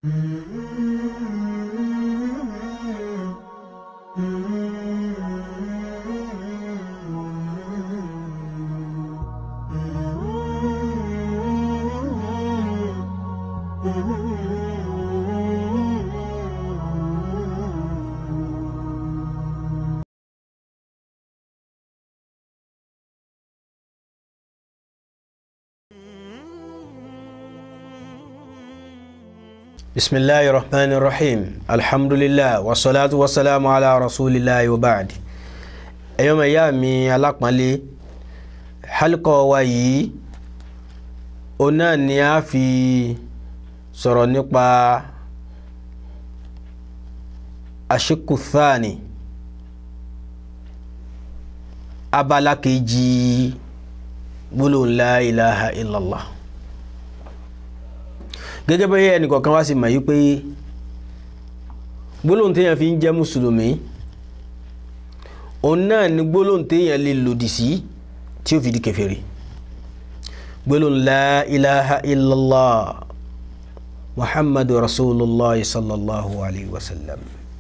بسم الله الرحمن الرحيم الحمد لله والصلاة والسلام على رسول الله وبعد ẹ̀yọ́ mọ̀ ìyá mi alápọ̀nlé hálùkọ́ wa yìí òun náà ni a fi sọ̀rọ̀ nípa àṣekù thani abala kejì gbólóhùn la ilaha illallah gẹ́gẹ́ bí ẹnìkọ̀ọ̀kan wá sí mọ̀ yìí pé gbólóhùn téèyàn fi ń jẹ́ mùsùlùmí òun náà ni gbólóhùn téèyàn lè lòdì sí tí ó fi di kèfèrí gbólóhùn la ilaha illallah muhammadu rasulullah sallallahu alayhi wa sallam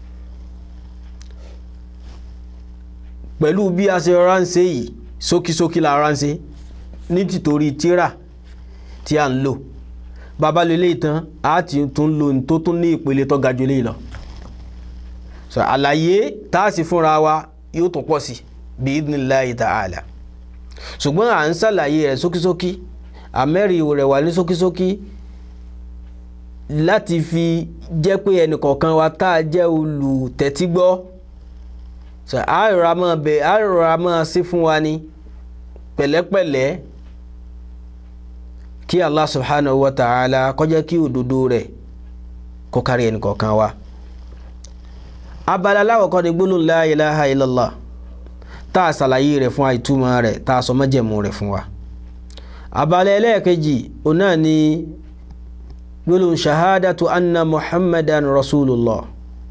pẹ̀lú bí a ṣe ránṣẹ́ yìí ṣókíṣókí la ránṣẹ́ ní tìtorí tíra tí a ń lò bàbá lè léyìí tán a ti tún lò ní tó tún ní ìpele tó ga jù léyìí lọ so àlàyé tá a sì fúnra wa yóò tún pọ̀ sí bí idhnillahi ta'ala ṣùgbọ́n à ń ṣàlàyé rẹ̀ ṣókíṣókí àmẹ́rì rẹ̀ wà ní ṣókíṣókí láti fi jẹ́ pé ẹnìkọ̀ọ̀kan wa tá a jẹ́ olùtẹ́tígbọ́ so a rọra máa bẹ̀ a rọra máa sí fún wa ní pẹ̀lẹ́pẹ̀lẹ́ kí allah subhanahu wa ta'ala kó jẹ́ kí òdodo rẹ̀ kó kárí ẹnì kọ̀ọ̀kan wa abala aláwọ̀kọ́ ni gbólóhùn la ilaha illallah tá a ṣàlàyé rẹ̀ fún àìtúmọ̀ rẹ̀ tá a sọ májẹ̀mú rẹ̀ fún wa abala ẹlẹ́ẹ̀kejì òun náà ni gbólóhùn shahadatu anna muhammadan rasulullah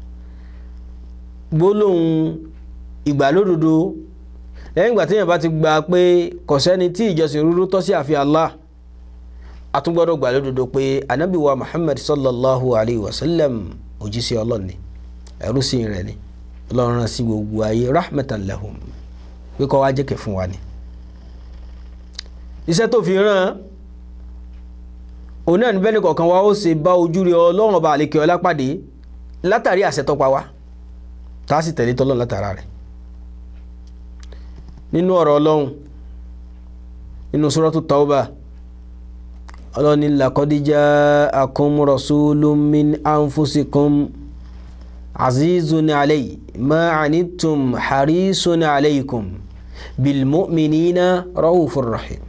gbólóhùn ìgbàlódodo lẹ́yìn ìgbà téèyàn bá ti gbà pé kò sẹ́ni tí ìjọsìn rúrú tọ́ sí àfi allah atúgbọ́dọ̀ gbà lódodo pé anabi wa muhammad sallallahu alayhi wa sallam òjíṣẹ́ ọlọ́run ni ẹrú sí rẹ̀ ni ọlọ́run rán sí gbogbo ayé rahmatan lahum pé kó wá jẹ́kẹ̀ fún wa ni. iṣẹ́ tó fi rán òun náà ní bẹ́ẹ̀ ni kọ̀ọ̀kan wa ó ṣe bá ojú rẹ̀ ọlọ́run ọba àlekè ọlá pàdé látàrí àṣẹ tó pa wá tá a sì tẹ̀lé tọ́lọ́run látara rẹ̀ nínú ọ̀rọ̀ ọlọ́run nínú suratu tawbah ọlọ́ni làkọ́díjà akum rasulun min anfusikum azizun alayhi ma anittum harisun alaykum bilmu'minina raufur rahim.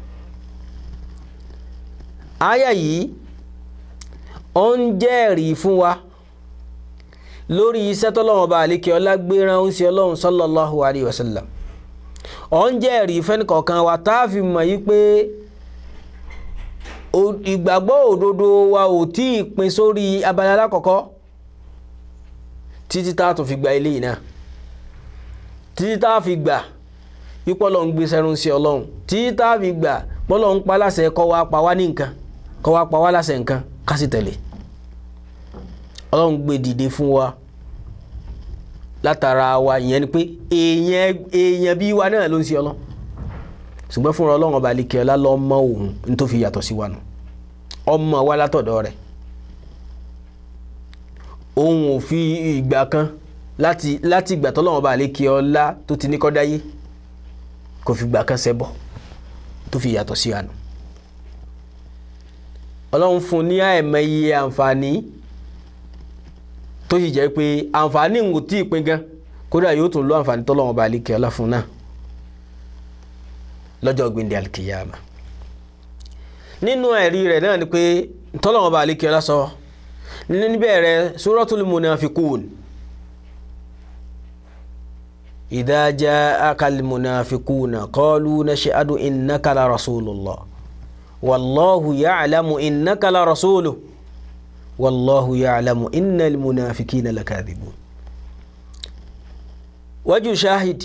aya yìí ó ń jẹ́rìí fún wa lórí iṣẹ́ tọ́lọ́wọ́n bá àlékè ọlá gbéra ń ṣe ọlọ́run sallallahu alayhi wa sallam ó ń jẹ́rìí fẹ́nìkọ̀ọ̀kan wa tá a fi mọ̀ yí pé ìgbàgbọ́ òdodo wa ò tí ì pin sórí abala alákọ̀ọ́kọ́ títí tá a tún fi gba eléyìí náà títí tá a fi gbà pípọ́ lọ́n gbé sẹ́run sí ọlọ́run títí tá a fi gbà pọ́lọ́ ń pa láṣẹ kọ́ wa pa wá ní nǹkan kọ́ wa pa wá láṣẹ nǹkan ká sì tẹ̀lé ọlọ́run gbé dìde fún wa látara wa ìyẹn ni pé èèyàn èèyàn bí wa náà ló ń ṣe ọlọ́run ṣùgbọ́n fúnra ọlọ́run ọba àlekè ọlá lọ mọ òun ní tó fi yàtọ̀ sí wa nù ọmọ wa látọ̀dọ̀ rẹ̀ òun ò fi ìgbà kan láti láti ìgbà tọ́lọ́run ọba àlekè ọlá tó ti ní kọ́ dáyé kò fi ìgbà kan ṣẹbọ tó fi yàtọ̀ sí wa nù ọlọ́run fún ní àìmọye àǹfààní tó sì jẹ́ pé àǹfààní ń tí ì pin gan kódà yóò tún lọ àǹfààní tọ́lọ́run ọba àlekè ọlá fún náà lọ́jọ́ gbìndé alkiyama nínú ẹ̀rí rẹ̀ náà ni pé tọ́lọ́wọ́n bá alékè ọlá sọ níbẹ̀rẹ̀ suratul munafikun idha ja'aka almunafikuna qalu nashhadu innaka la rasulullah wallahu ya'lamu innaka la rasuluhu wallahu ya'lamu innal munafikina lakadhibun wájú shahid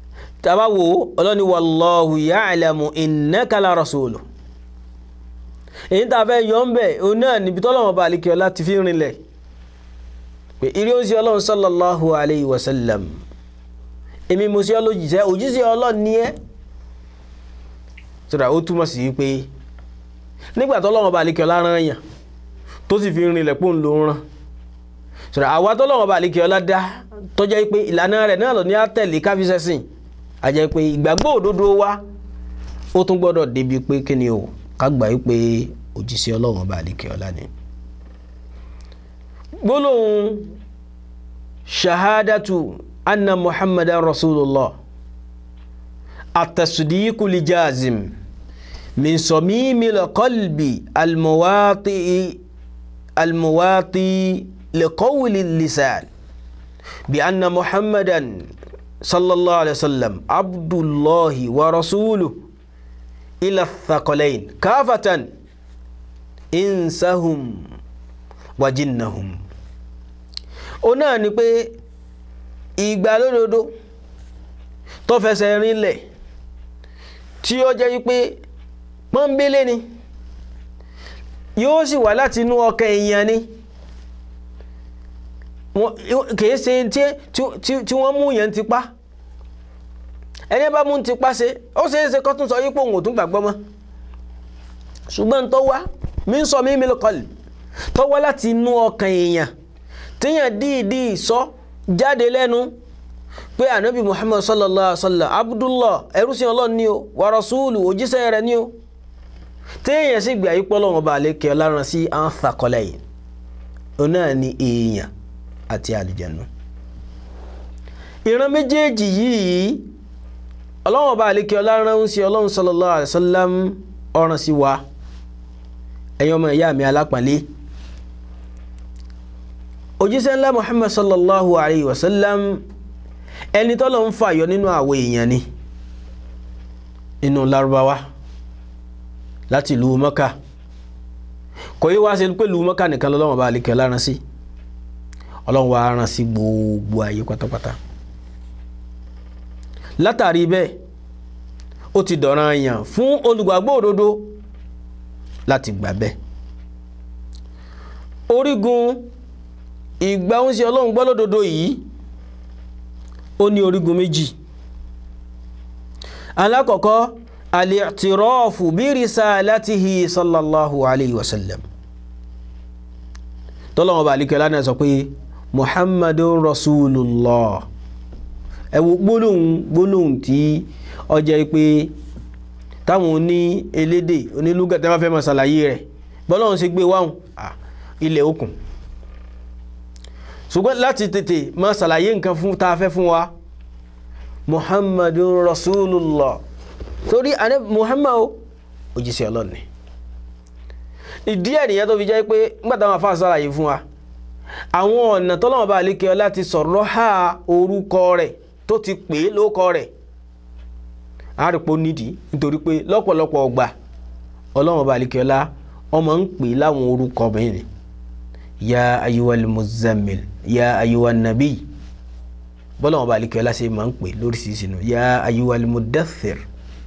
tàbá wo ọlọ́ni wallahu ya'lamu innaka la rasuluhu èyí tá a fẹ́ yọ ń bẹ̀ òun náà níbi tọ́lọ́wọ́n bá àlekè ọlá ti fi rinlẹ̀ pé eré ó ń ṣe ọlọ́run sallallahu alayhi wa sallam èmi mo ṣe ọ lójíṣẹ́ òjíṣẹ́ ọlọ́run ní ẹ́ sọ̀rọ̀ ó túmọ̀ sí pé nígbà tọ́lọ́wọ́n bá àlekè ọlá rán yàn tó sì fi rinlẹ̀ pò ń lo rán sọ̀rọ̀ àwa tọ́lọ́wọ́n bá àlekè ọlá dá tọ́jọ́ pé ìlànà rẹ̀ náà lọ ní àtẹ̀lé káfíṣẹ́sìn àjẹ́ pé ìgbàgbọ́ òdodo wa ó tún gbọ́dọ̀ débi pé kí ni o ká gbà yí pé òjíṣẹ́ ọlọ́run bá àlekè ọlá ni. gbólóhùn shahadatu anna muhammadan rasulullah at-tasdiqu li jazim min samimi al-qalbi al-muwati al-muwati li qawli lisan bi anna muhammadan sallallahu alaihi wasallam abdullahi wa rasuluhu ila thaqalain kafatan insahum wa jinnahum ó náà ni pé ìgbàlódodo tó fẹsẹ̀ rinlẹ̀ tí ó jẹ́ wípé pọ́nbélé ni yóò sì wá láti inú ọkàn èèyàn ni kìí ṣe tí wọ́n mú yẹn ti pa ẹni bá mú ti pa ṣe ó ṣe é ṣe kó tún sọ yípo òun ò tún gbàgbọ́ mọ́ ṣùgbọ́n tó wá mí ń sọ mí mi lọ́kọ̀lì tó wá láti inú ọkàn èèyàn tíyàn díìdí sọ jáde lẹ́nu pé ànábì muhammad sallallahu alaihi wa sallam abdullah ẹrúsìn ọlọ́run ni o wa rasulu òjíṣẹ́ rẹ̀ ni o téèyàn sì gbé àyípọ̀ lọ́wọ́ bá lékè ọlárun sí àwọn fàkọlẹ̀ yìí òun náà ni èèyàn àti àlìjẹ̀nu ìran méjèèjì yìí ọlọ́wọ́n bá àlékè ọlárun ń sí ọlọ́run sallallahu alaihi wasallam ọ̀ràn sí wa ẹ̀yin ọmọ ìyá mi alápàlẹ́ òjíṣẹ́ ńlá muhammad sallallahu alaihi wasallam ẹni tọ́lọ̀ ń fàyọ nínú àwọn èèyàn ni nínú lárúbáwá láti ìlú mọ́kà kò yí wá sí pé ìlú mọ́kà nìkan lọ́wọ́n bá àlékè ọlárun sí ọlọ́run wa rán sí gbogbo ayé pátápátá látàrí bẹ́ẹ̀ ó ti dọ̀ràn yàn fún olùgbàgbọ́ òdodo láti gbà bẹ́ẹ̀ orígun ìgbà ń ṣe ọlọ́run gbọ́ lódodo yìí ó ní orígun méjì alákọ̀ọ́kọ́ al-i'tirafu bi risalatihi sallallahu alayhi wa sallam tọ́lọ́wọ́n bá alikẹ́ lánàá sọ pé muhammadun rasulullah ẹ wo gbólóhùn gbólóhùn tí ọjọ́ pé táwọn oní elédè onílùgà tẹ́ bá fẹ́ máa ṣàlàyé rẹ̀ bọ́lọ́run ṣe gbé wáhùn ilẹ̀ òkun ṣùgbọ́n láti tètè máa ṣàlàyé nǹkan fún tá a fẹ́ fún wa muhammadun rasulullah torí àní muhammad òjíṣẹ́ ọlọ́run ni ìdí ẹ̀ nìyẹn tó fi jẹ́ pé nígbà táwọn afáà ṣàlàyé fún wa àwọn ọ̀nà tọ́lọ́wọ́n bá lékè ọ láti sọ̀rọ̀ ha orúkọ rẹ̀ tó ti pè é lóko rẹ̀ àárẹ̀pọ̀ nídìí nítorí pé lọ́pọ̀lọpọ̀ ọgbà ọlọ́wọ́n bá lékè ọlá ọmọ ń pè láwọn orúkọ mìíràn ya ayiwal muzammil ya ayiwal nabi bọ́lọ́wọ́n bá lékè ọlá ṣe máa ń pè lóríṣiríṣi nù ya ayiwal mudaththir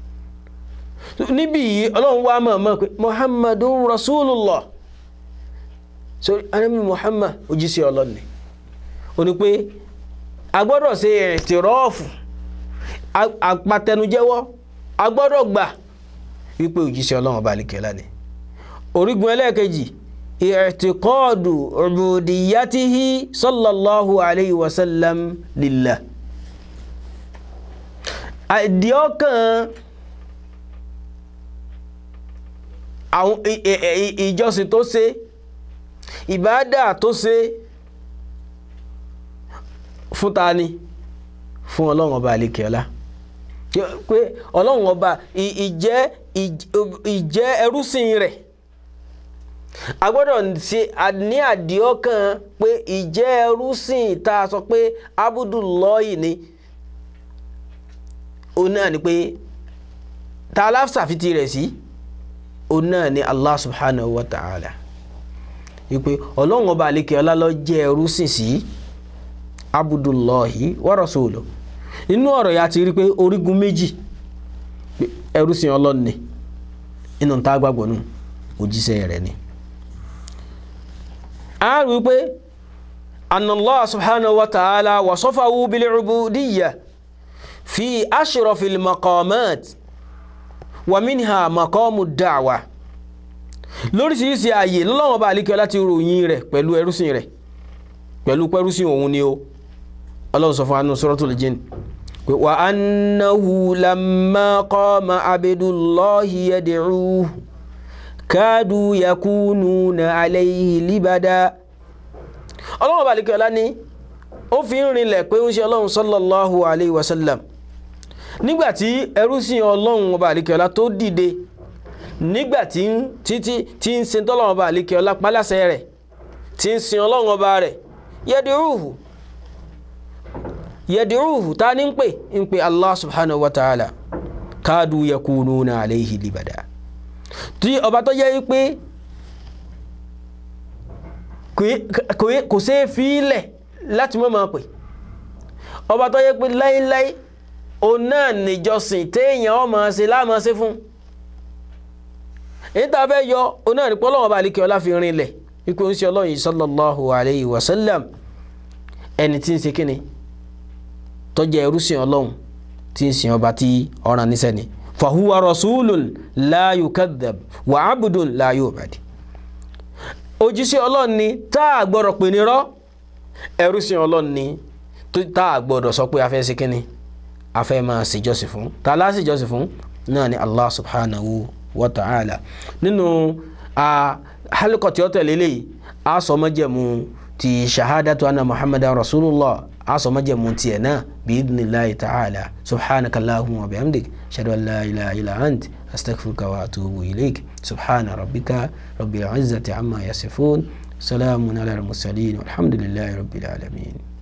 níbí yìí ọlọ́run wá mọ̀ mọ̀ pé muhammadun rasulullah so anabi muhammad òjíṣẹ́ ọlọ́run ni ó ní pé a gbọ́dọ̀ ṣe ìtìrọ́ọ̀fù àpàtẹnujẹ́wọ́ a gbọ́dọ̀ gbà wípé òjíṣẹ́ ọlọ́run ọba àlìkẹ́lá ni orígun ẹlẹ́ẹ̀kejì ìrètíkọ́ọ̀dù ubudiyatihi sallallahu alayhi wa sallam lillah àdìọ́kàn àwọn ìjọsìn tó ṣe ìbádà tó ṣe fún ta ni fún ọlọ́run ọba àlekèọ́lá pé ọlọ́run ọba ìjẹ́ ìjẹ́ ẹrúsìn rẹ̀ a gbọ́dọ̀ ṣe ní àdìọ́kàn pé ìjẹ́ ẹrúsìn tá a sọ pé abudullahi ni òun náà ni pé ta aláṣàfitì rẹ̀ sí òun náà ni Allah subhanahu wa ta'ala wípé ọlọ́run ọba àlekè ọlá ló jẹ́ ẹrúsìn sí abudullahi wa rasuluhu nínú ọ̀rọ̀ ya ti rí pé orígun méjì ẹrúsìn ọlọ́run ni inú ta gbàgbọ́ nù òjíṣẹ́ rẹ̀ ni. a rí i pé anallah subhanahu wa ta'ala wasafahu bil ubudiyya fi ashrafil maqamat wa minha maqamu da'wa lóríṣiríṣi ààyè lọ́wọ́n bá àlíkẹ́ láti ròyìn rẹ̀ pẹ̀lú ẹrúsìn rẹ̀ pẹ̀lú pẹ́rúsìn òun ni ó ọlọ́run sọ fún anú suratul jinn pé wa annahu lamma qama abdullahi yad'uhu kadu yakununa alayhi libada ọlọ́run bá àlíkẹ́ ọlá ní ó fi ń rinlẹ̀ pé ó ń ṣe ọlọ́run sallallahu alayhi wa sallam nígbàtí ẹrúsìn ọlọ́run ọba àlíkẹ́ ọlá tó dìde nígbàtí títí tí ń sin tọ́lọ́run ọba àlíkẹ́ ọlá pálásẹ̀ rẹ̀ tí ń sin ọlọ́run ọba rẹ̀ yẹdìrúhù yẹdìrúhù ta ní ń pè ń pè allah subhanahu wa ta'ala káàdù yakununa alayhi libada tí ọba tó yẹ pé kò sí fílẹ̀ láti mọ́ máa pè ọba tó yẹ pé láíláí òun náà níjọsìn téèyàn ó máa ṣe láàmọ́ ṣe fún èyí tá a fẹ́ yọ òun náà ní pọ́lọ́wọ́n bá àlíkẹ́ ọlá fi rinlẹ̀ ikú ń ṣe ọlọ́run yìí sallallahu alayhi wa sallam ẹni tí ń ṣe kíni tó jẹ́ ẹrúsìn ọlọ́run tí ń sin ọba tí ọ̀ràn níṣẹ́ ni fahuwa rasulun la yukadhab wa abdun la yu'bad òjíṣẹ́ ọlọ́run ni tá a gbọ́dọ̀ pè ní rọ́ ẹrúsìn ọlọ́run ni tá a gbọ́dọ̀ sọ pé a fẹ́ ṣe kíni a fẹ́ máa ṣèjọ́sìn fún tá a láti ṣèjọ́sìn fún náà ni allah subhanahu wa ta'ala nínú halqa tí ó tẹ̀lé léyìí a sọ májẹ̀mú ti shahadatu anna muhammadan rasulullah a sọ májẹ̀mú tiẹ̀ náà biidhnillahi ta'ala subhanaka allahumma wa bihamdik ashhadu an la ilaha illa ant astaghfiruka wa atubu ilayk subhana rabbika rabbil izzati amma yasifun salamun ala al-mursalin walhamdulillahi rabbil alamin